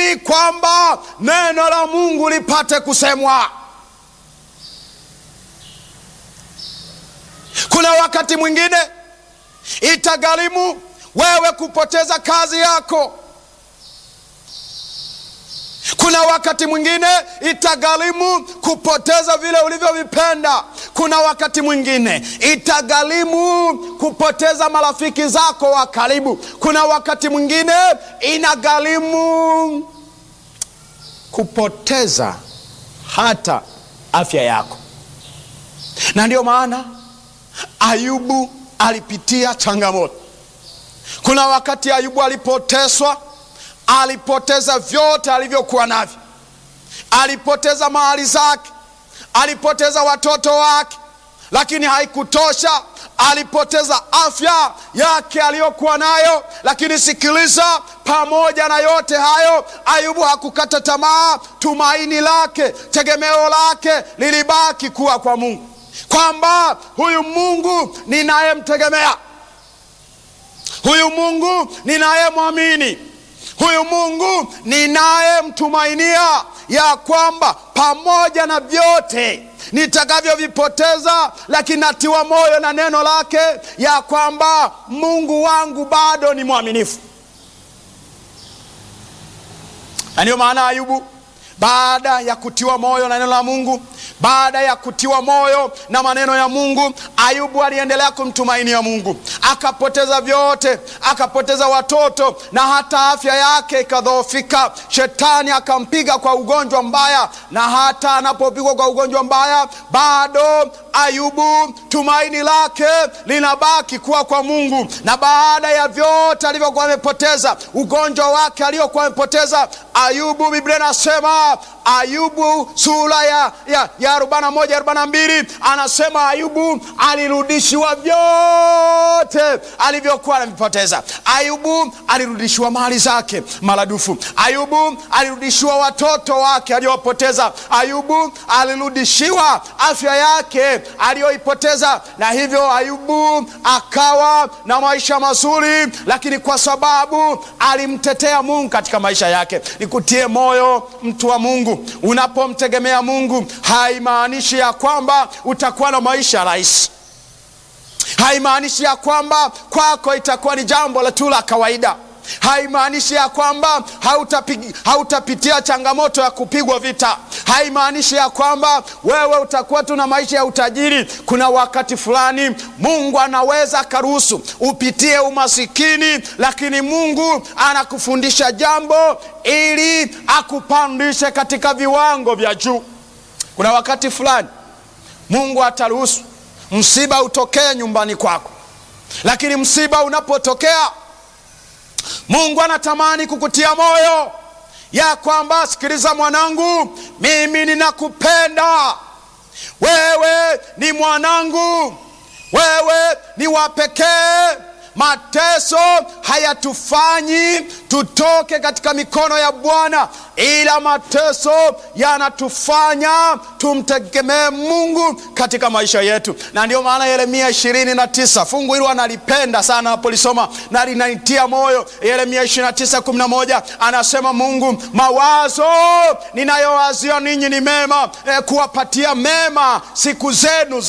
ili kwamba neno la Mungu lipate kusemwa. Kuna wakati mwingine itagharimu wewe kupoteza kazi yako. Kuna wakati mwingine itagharimu kupoteza vile ulivyovipenda. Kuna wakati mwingine itagharimu kupoteza marafiki zako wa karibu. Kuna wakati mwingine inagharimu kupoteza hata afya yako, na ndiyo maana Ayubu alipitia changamoto. Kuna wakati Ayubu alipoteswa alipoteza vyote alivyokuwa navyo, alipoteza mali zake, alipoteza watoto wake, lakini haikutosha. Alipoteza afya yake aliyokuwa nayo, lakini sikiliza, pamoja na yote hayo, Ayubu hakukata tamaa. Tumaini lake, tegemeo lake lilibaki kuwa kwa Mungu, kwamba huyu Mungu ninayemtegemea, huyu Mungu ninayemwamini huyu Mungu ninayemtumainia, ya kwamba pamoja na vyote nitakavyovipoteza, lakini natiwa moyo na neno lake, ya kwamba Mungu wangu bado ni mwaminifu. Na ndiyo maana Ayubu baada ya kutiwa moyo na neno la Mungu, baada ya kutiwa moyo na maneno ya Mungu, Ayubu aliendelea kumtumainia Mungu. Akapoteza vyote, akapoteza watoto na hata afya yake ikadhoofika. Shetani akampiga kwa ugonjwa mbaya, na hata anapopigwa kwa ugonjwa mbaya, bado Ayubu tumaini lake linabaki kuwa kwa Mungu. Na baada ya vyote alivyokuwa amepoteza, ugonjwa wake aliokuwa amepoteza, Ayubu, Biblia inasema Ayubu sura ya, ya, ya arobaini na moja arobaini na mbili anasema Ayubu alirudishiwa vyote alivyokuwa anavipoteza. Ayubu alirudishiwa mali zake maradufu. Ayubu alirudishiwa watoto wake aliyopoteza. Ayubu alirudishiwa afya yake aliyoipoteza, na hivyo Ayubu akawa na maisha mazuri, lakini kwa sababu alimtetea Mungu katika maisha yake. Nikutie moyo mtu wa Mungu, unapomtegemea Mungu haimaanishi ya kwamba utakuwa na maisha rahisi. Haimaanishi ya kwamba kwako itakuwa ni jambo la tu la kawaida. Haimaanishi ya kwamba hautapitia hautapitia changamoto ya kupigwa vita. Haimaanishi ya kwamba wewe utakuwa tu na maisha ya utajiri. Kuna wakati fulani Mungu anaweza akaruhusu upitie umasikini, lakini Mungu anakufundisha jambo ili akupandishe katika viwango vya juu. Kuna wakati fulani Mungu ataruhusu msiba utokee nyumbani kwako, lakini msiba unapotokea Mungu anatamani kukutia moyo ya kwamba sikiliza, mwanangu, mimi ninakupenda wewe, ni mwanangu, wewe ni wa pekee. Mateso hayatufanyi tutoke katika mikono ya Bwana, ila mateso yanatufanya tumtegemee Mungu katika maisha yetu. Na ndio maana Yeremia ishirini na tisa fungu hilo analipenda sana, napolisoma na linanitia moyo. Yeremia ishirini na tisa kumi na moja anasema Mungu, mawazo ninayowazia ninyi ni mema, eh, kuwapatia mema siku zenu